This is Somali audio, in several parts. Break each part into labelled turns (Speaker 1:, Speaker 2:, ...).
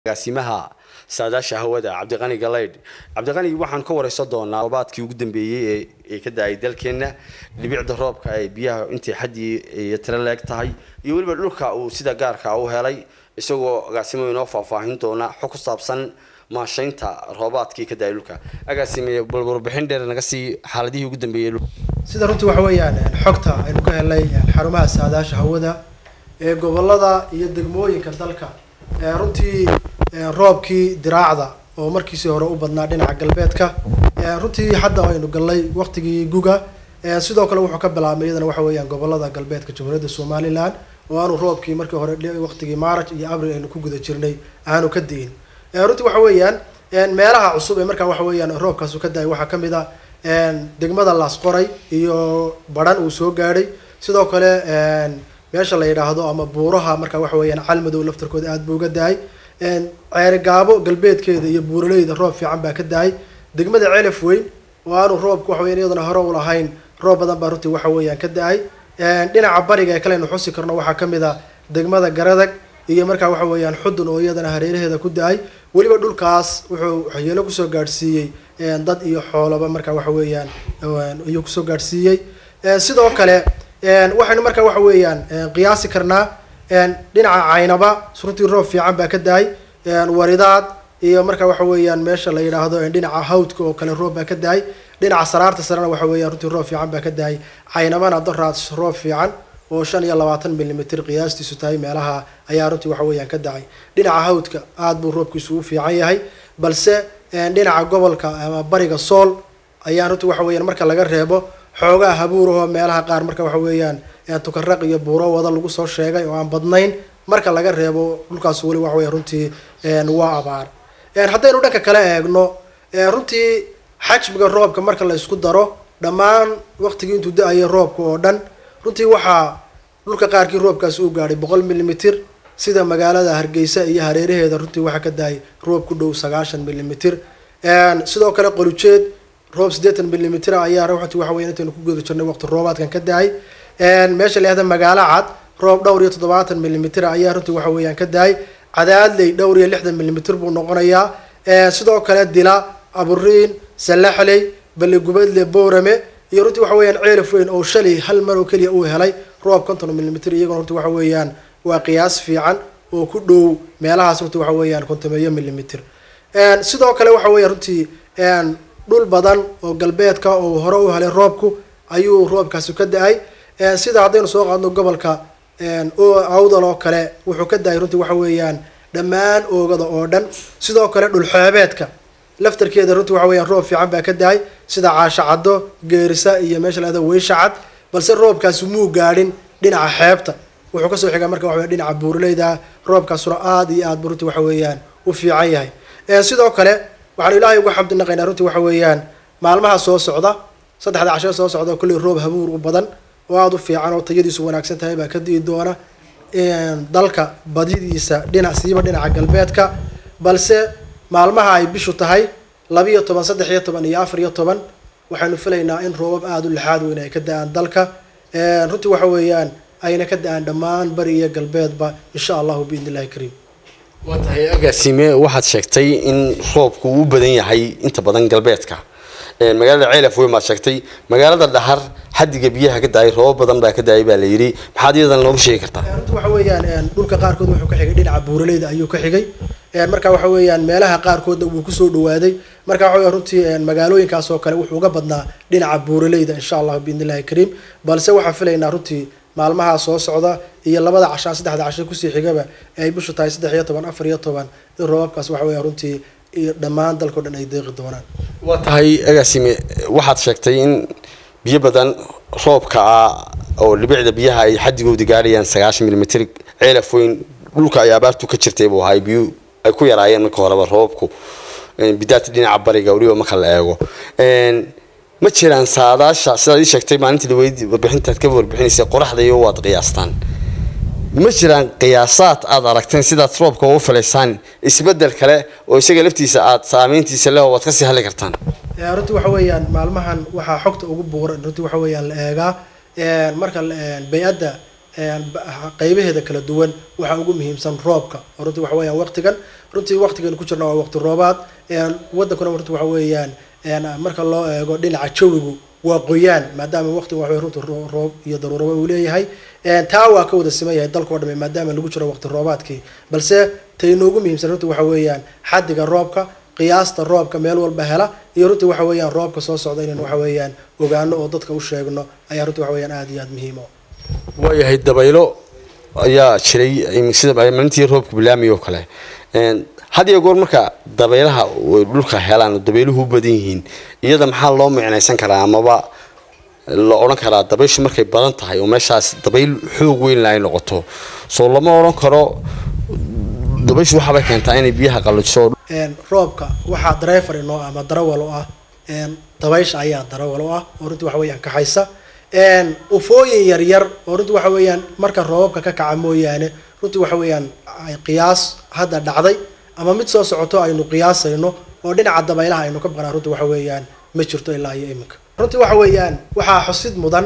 Speaker 1: agaasimaha saadaasha hawada cabdiqani galaydh cabdiqani waxaan ka wareysan doonaa roobaadkii ugu dambeeyey ee ka da-ay dalkeena dhibicda roobka ee biyaha intay xaddii iyo tiro leeg tahay iyo weliba dhulka uu sida gaarka u helay isagoo agaasimo inoo faahfaahin doona xog ku saabsan maashaynta roobaadkii ka da-ay dhulka agaasime bal warbixin dheer naga sii xaaladihii ugu dambeeyey
Speaker 2: sida runtii waxa weeyaan xogta aynu ka helnay xarumaha saadaasha hawada ee gobolada iyo degmooyinka dalka runtii roobkii diraacda oo markiisii hore u badnaa dhinaca galbeedka runtii hadda aynu galnay waqtigii guga sidoo kale wuxuu ka bilaabmay iyadana waxa weeyaan gobolada galbeedka jamhuuriyadda somalilan oo aanu roobkii markii hore waqtigii maaraj iyo abril aynu ku guda jirnay aanu ka di'in runtii waxa weeyaan meelaha cusub ee markaa waxa weeyaan roobkaasu ka da-ay waxaa kamid a degmada laasqoray iyo baran uu soo gaadhay sidoo kale meesha la yidhaahdo ama buuraha markaa waxa weeyaan calmadow laftarkooda aada buu uga da-ay ceerigaabo galbeedkeeda iyo buuraleyda roob fiican baa ka da-ay degmada celaf weyn oo aanu roobku waxa weyan iyadana hore u lahayn roob badan baa runtii waxa weeyaan ka da-ay dhinaca bariga ee kale aynu xusi karno waxaa kamid a degmada garadag iyo markaa waxa weeyaan xudun oo iyadana hareeraheeda ku da-ay weliba dhulkaas wuxuu waxyeelo kusoo gaadhsiiyey dad iyo xoolaba markaa waxa weeyaan iyuu kusoo gaadhsiiyey sidoo kale waxaynu markaa waxa weeyaan qiyaasi karnaa dhinaca caynaba runtii roob fiican baa ka da-ay waridaad iyo markaa waxa weeyaan meesha la yidhaahdo dhinaca hawdka oo kale roob baa ka da-ay dhinaca saraarta sarena waxa weeyaan runtii roob fiican baa ka da-ay caynabana doraad roob fiican oo shan iyo labaatan milimitr qiyaastiisu tahay meelaha ayaa runtii waxa weeyaan ka dacay dhinaca hawdka aada buu roobkiisu u fiican yahay balse dhinaca gobolka ama bariga sool ayaa runtii waxa weeyaan marka laga reebo xoogaa habuurahoo meelaha qaar marka waxa weeyaan tukaraq iyo buuro wada lagu soo sheegay oo aan badnayn marka laga reebo dhulkaas weli waxa weya runtii waa abaar haddaynu dhanka kale eegno runtii xajmiga roobka marka la isku daro dhammaan waqtigii intuu da-ayay roobka oo dhan runtii waxaa dhulka qaarkii roobkaasi u gaadhay boqol milimitr sida magaalada hargeysa iyo hareeraheeda runtii waxaa ka dahay roob ku dhow sagaashan milimitr sidoo kale qolujeed roob siddeetan milimitr ayaa runtii waxa weya intaynu ku guda jirnay waqti roobaadkan ka dahay meesha leehda magaalo cad roob dhowr iyo toddobaatan milimitr ayaa runtii waxa weeyaan ka dahay cadaadley dhowr iyo lixdan milimitr buu noqonayaa sidoo kale dila aburiin salaxley baligubadle boorame iyo runtii waxa weeyaan ceelaf weyn oo shalay hal mar oo keliya uu helay roob konton milimitr iyagona runtii waxa weeyaan waa qiyaas fiican oo ku dhow meelahaas runtii waxa weeyaan kontomeeyo milimitr sidoo kale waxa weeya runtii dhul badan oo galbeedka oo hore u helay roobku ayuu roobkaasi ka da-ay sida haddaynu soo qaadno gobolka awdal oo kale wuxuu ka da-ay runtii waxa weeyaan dhammaan oogada oo dhan sidoo kale dhulxeebeedka laftarkeeda runtii waxa weeyaan roob fiican baa ka da-ay sida caashacaddo geerisa iyo meesha lahada weyshacad balse roobkaasi muu gaadhin dhinaca xeebta wuxuu kasoo xigaa marka waxa weya dhinaca buuraleyda roobkaasuna aada iyo aad bu runtii waxa weeyaan u fiican yahay sidoo kale waxaanu ilaahay uga xamdi naqaynaa runtii waxa weeyaan maalmaha soo socda saddexda casho soo socda kolley roob habuur u badan oo aada u fiican oo tayadiisu wanaagsan tahay baa ka di'i doona dalka badidiisa dhinac siiba dhinaca galbeedka balse maalmaha ay bishu tahay labiiyo toban saddex iyo toban iyo afar iyo toban waxaynu filaynaa in roobab aada u lixaad weyn ay ka da-aan dalka runtii waxa weeyaan ayna ka da-aan dhammaan bari iyo galbeedba insha allahu biidn illahi kariim
Speaker 1: waa tahay agaasime waxaad sheegtay in roobku uu u badan yahay inta badan galbeedka magaalada ceelaf weyn baad sheegtay magaalada dhahar xadiga biyaha ka da-ay roobab badan baa ka da-ay baa la yidhi maxaad iyadan noogu sheegi kartaa
Speaker 2: runtii waxa weeyaan dhulka qaarkood wuxuu ka xigay dhinaca buuraleyda ayuu ka xigay marka waxa weeyaan meelaha qaarkoodna wuu kusoo dhawaaday marka waxa weya runtii magaalooyinkaas oo kale wuxuu uga badnaa dhinaca buuraleyda insha allahu biidn illahi kariim balse waxaan filaynaa runtii maalmaha soo socda iyo labada cashaa saddexda casho kusii xigaba ee ay bishu tahay saddex iyo toban afar iyo toban in roobabkaas waxa weya runtii iyo dhammaan dalkao dhan ay deeqi doonaan
Speaker 1: waa tahay agaasime waxaad sheegtay in biyo badan roobka ah oo dhibicda biyaha ay xadigooda gaadhayaan sagaashan milimitr ceelaf weyn dhulka ay abaartu ka jirtay buu ahay biyu ay ku yaraayeen marka horeba roobabku bidaata dhinaca bariga weliba marka la eego ma jiraan saadaasha sidaad ii sheegtay maalintii dhaweyd warbixintaad ka warbixinaysay qoraxda iyo waad qiyaastaan ma jiraan qiyaasaad aada aragteen sidaad roobka ugu filaysaan isbedel kale oo isaga laftiisa aada saameyntiisa leh oo waad kasii hadli kartaan
Speaker 2: runtii waxa weeyaan maalmahan waxaa xogta ugu buuran runtii waxa weeyaan la eegaa marka bay-adda qeybaheeda kala duwan waxaa ugu muhiimsan roobka oo runtii waxa weeyaan waqtigan runtii waqtigan ku jirna waa waqti roobaad wadankuna runtii waxa weeyaan marka loo eego dhinaca jawigu waa qoyaan maadaama waqtiga waxa runtii roob iyo daruuraba uu leeyahay taa waa ka wada siman yahay dalka o dhame maadaama lagu jiro waqti roobaadkii balse tay noogu muhiimsan runtii waxa weeyaan xaddiga roobka qiyaasta roobka meel walba hela iyo runtii waxa weeyaan roobka soo socda inaynu waxa weeyaan ogaano oo dadka u sheegno ayaa runtii waxa weeyaan aada iyo aada muhiim o
Speaker 1: waayahay dabaylo ayaa jiray sida maalintii roobka bilaamiyo kale had iyo goor marka dabaylaha dhulka helaan oo dabayluhu u badan yihiin iyada maxaa loo micnaysan karaa amaba la odhan karaa dabayshu markay badan tahay oo meeshaas dabayl xoog weyn ay noqoto soo lama odhan karo dabayshu waxaabay keentaa inay biyaha qalliso
Speaker 2: roobka waxaa driver inoo ah ama darawal u ah dabaysha ayaa darawal u ah oo runtii waxa weeyaan kaxaysa ufooyin yaryar oo runtii waxa weeyaan marka roobabka ka kaca mooyaane runtii waxa weeyaan qiyaas hadda dhacday ama mid soo socoto aynu qiyaasayno oo dhinaca dabaylaha aynu ka baqnaa runtii waxa weeyaan ma jirto ilaa iyo iminka runtii waxa weeyaan waxaa xusid mudan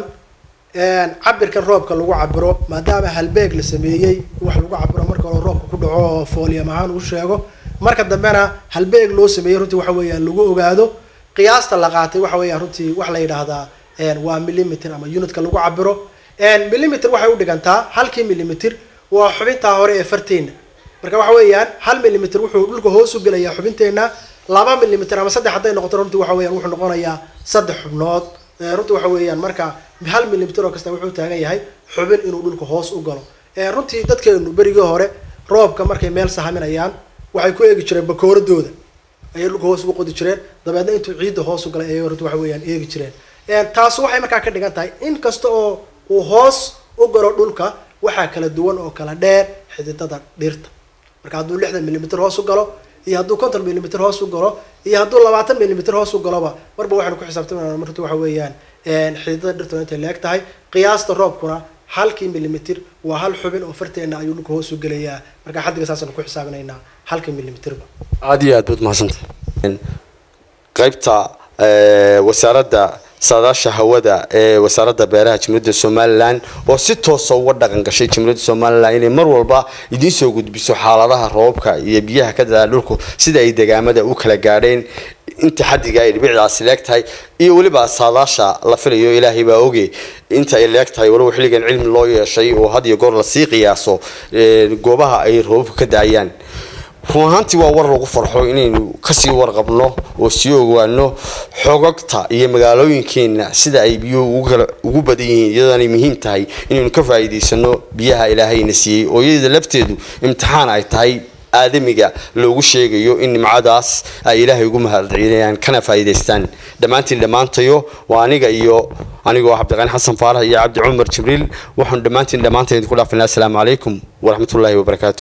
Speaker 2: cabirkan roobka lagu cabiro maadaama halbeeg la sameeyey wax lagu cabiro marka hore roobka ku dhaco oo fooliyam ahaan uu sheego marka dambena halbeeg loo sameeyey runtii waxa weeyaan lagu ogaado qiyaasta la qaatay waxa weeyaan runtii wax la yidhaahdaa waa millimeter ama unitka lagu cabiro millimeter waxay u dhigantaa halkii millimeter waa xubintaa hore ee farteena marka waxa weeyaan hal millimeter wuxuu dhulka hoos u gelayaa xubinteena laba millimeter ama saddex hadday noqoto runtii waxa weeyaan wuxuu noqonayaa saddex xubnood runtii waxa weeyaan marka hal millimeter oo kasta wuxuu taagan yahay xubin inuu dhulka hoos u galo runtii dadkeenu berigii hore roobka markay meel sahaminayaan waxay ku eegi jireen bakooradooda ayay dhulka hoos ugu qodi jireen dabeedna intuu ciidda hoos u galay ayay runtii waxa weeyaan eegi jireen taas waxay markaa ka dhigan tahay in kasta oo uu hoos u galo dhulka waxaa kala duwan oo kala dheer xididada dhirta marka hadduu lixdan millimeter hoos u galo iyo hadduu konton millimeter hoos u galo iyo hadduu labaatan millimeter hoos u galoba marba waxaynu ku xisaabtamayna marta waxa weeyaan xididada dhirtuna intay leeg tahay qiyaasta roobkuna halkii millimeter waa hal xubin oo farteena ayuu dhulka hoos u gelayaa marka xaddiga saasaynu ku xisaabinaynaa halkii millimeterba
Speaker 1: aada iyo aad baad mahadsantahay qaybta wasaaradda saadaasha hawada ee wasaaradda beeraha jamhuuriyadda somalilan oo si toosa uga dhaqan gashay jamhuuriyadda somalilan inay mar walba idiin soo gudbiso xaaladaha roobka iyo biyaha ka dadaa dhulku sida ay degaamada u kala gaadheen inta xaddiga ay dhibicdaasi leeg tahay iyo weliba saadaasha la filayo ilaahay baa oge inta ay leeg tahay waliba xilligan cilmi loo yeeshay oo had iyo goor lasii qiyaaso goobaha ay roobabka ka daayaan run ahaantii waa war lagu farxo inaynu kasii warqabno oo sii ogaano xogagta iyo magaalooyinkeena sida ay biyuhu ugu badan yihiin iyadoonay muhiim tahay inaynu ka faa'iidaysano biyaha ilaahayna siiyey oo iyada lafteedu imtixaan ay tahay aadamiga loogu sheegayo in nimcadaas ay ilaahay ugu mahadcelinayaan kana faa'iidaystaan dhammaantiin dhammaantayo waa aniga iyo anigoo cabdiqani xasan faarax iyo cabdi cumar jibriil waxaanu dhammaantiin dhammaantayn idinku dhaafinaa asalaamu calaykum waraxmatullaahi wabarakaatu